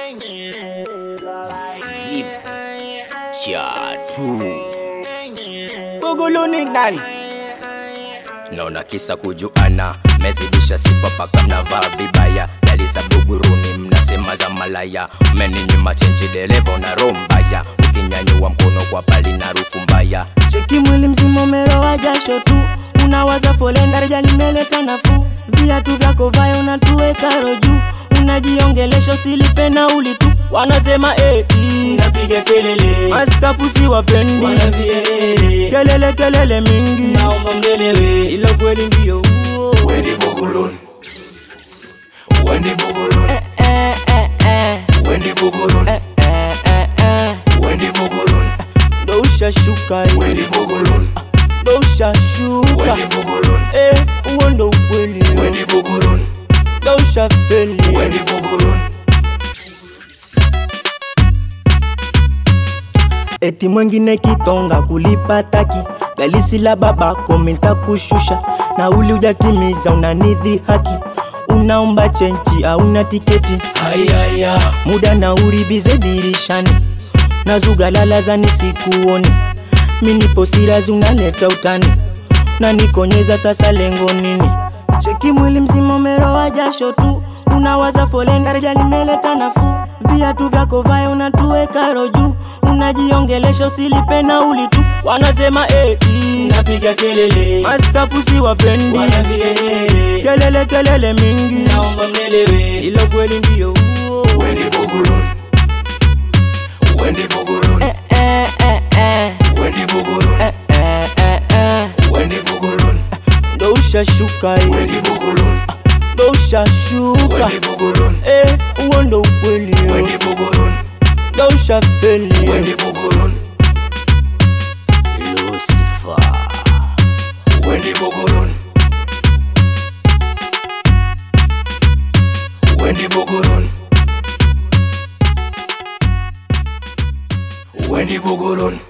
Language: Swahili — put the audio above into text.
Zip chatu Bugulu ni nani? naona kisa kujuana mezidisha sifa paka mnavaa vibaya dali za buguruni mnasema za malaya meninyima chenchi dereva na roho mbaya ukinyanyua mkono kwa pali na rufu mbaya Cheki mwili mzima umeroa jasho tu, unawaza folenda reja limeleta nafuu, viatu vyako vaya unatuweka roju, unajiongelesha usilipe nauli tu, wanasema eti napiga kelele mastafu si wapendi, wanavielele kelele kelele mingi, naomba mdelewe ila kweli ndio huo Wendy Bugurun Wendy Bugurun eh, eh, eh, eh, Wendy Bugurun eh, eh, eh. Wendy Bugurun ndo ushashuka eh, Wendy Bugurun ndo ushashuka Wendy Bugurun eh, huo ndo ukweli eh, Wendy Bugurun ndo ushafeli eh. Wendy Bugurun eti mwengine kitonga kulipa taki galisi la babako mintakushusha na uli ujatimiza unanidhi haki unaomba chenchi auna tiketi ayaya muda na uribize dirishani na zugalalazani sikuoni minipo sirazi unaleta utani na nikonyeza sasa lengo nini cheki mwili mzima umeroa jasho tu unawaza folenda reja limeleta nafuu viatu vyako vaya unatuweka roju unajiongelesha usilipe nauli tu wanasema eti napiga kelele mastafu si wapendi wanavielele kelele kelele mingi naomba mdelewe ilo kweli ndio huo Wendy Bugurun Wendy Bugurun eh, eh, eh, eh. Wendy Bugurun Eh, eh, eh, eh. Wendy Bugurun ndo ushashuka eh. Wendy Bugurun ndo ushashuka Wendy Bugurun eh, huo ndo ukweli eh. Wendy Bugurun ndo ushafeli eh. Wendy Bugurun lucifer Wendy Bugurun Wendy Bugurun Wendy Bugurun